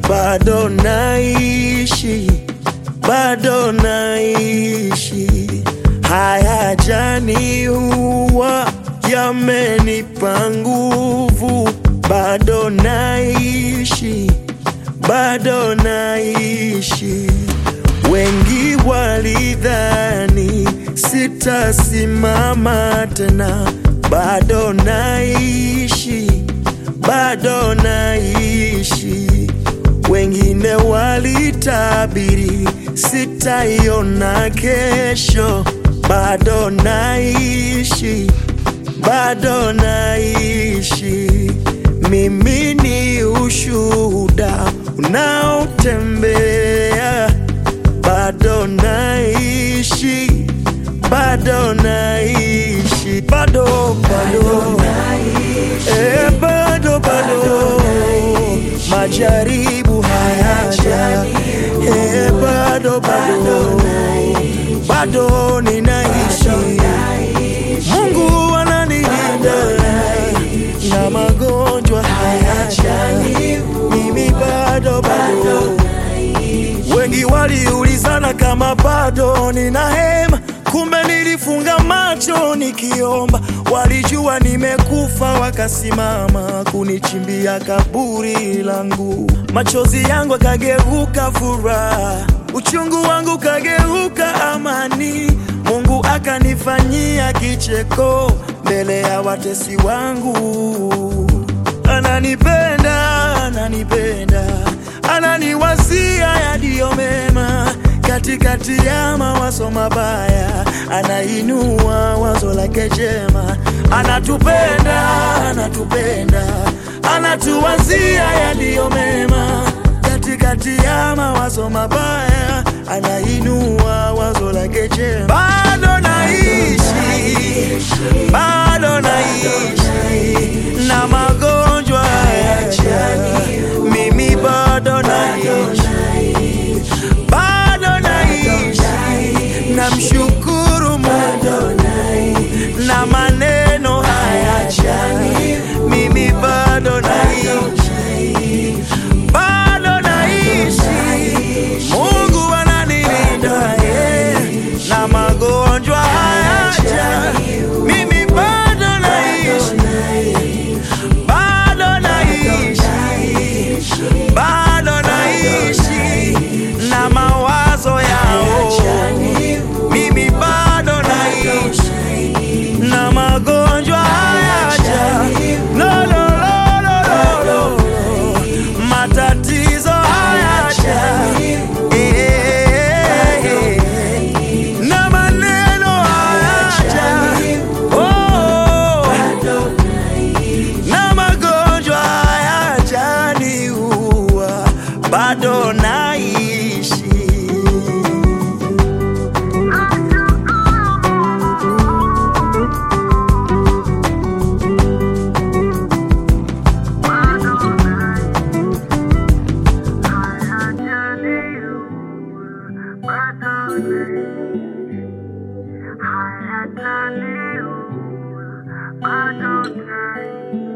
bado naishi, bado naishi. Haya jani huwa yamenipa nguvu, bado naishi, bado naishi. Wengi walidhani sitasimama tena, bado naishi, bado naishi. Wengine walitabiri sitaiona kesho, bado naishi, bado naishi. Mimi ni ushuhuda unaotembea, bado naishi, bado naishi, bado bado, eh, bado bado, majaribu hayaja, eh, bado bado, bado ninaishi, Mungu ananilinda na magonjwa hayaja, mimi bado bado. Wengi waliulizana kama bado nina hema, kumbe nilifunga macho nikiomba. Walijua nimekufa, wakasimama kunichimbia kaburi langu. Machozi yangu akageuka furaha, uchungu wangu kageuka amani. Mungu akanifanyia kicheko mbele ya watesi wangu. Ananipenda, ananipenda, ananiwazia yaliyo mema katikati ya mawazo mabaya, anainua wazo lake jema. Anatupenda, anatupenda, anatuwazia yaliyo mema katikati ya mawazo mabaya, anainua wazo lake jema. Bado naishi, bado naishi na magonjwa hayaja, mimi bado naishi, bado naishi, namshukuru Mungu na maneno hayajani, mimi bado naishi, bado naishi, Mungu ananilinda eh, na magonjwa hayaja, mimi bado naishi, bado naishi, bado naishi na mawazo yao, mimi bado naishi na magonjwa hayaja, no, no, no, no, no, no. matatizo hayaja, eh, eh, na maneno hayaja, oh, na magonjwa hayajaniua, bado naishi. I had to leave. I don't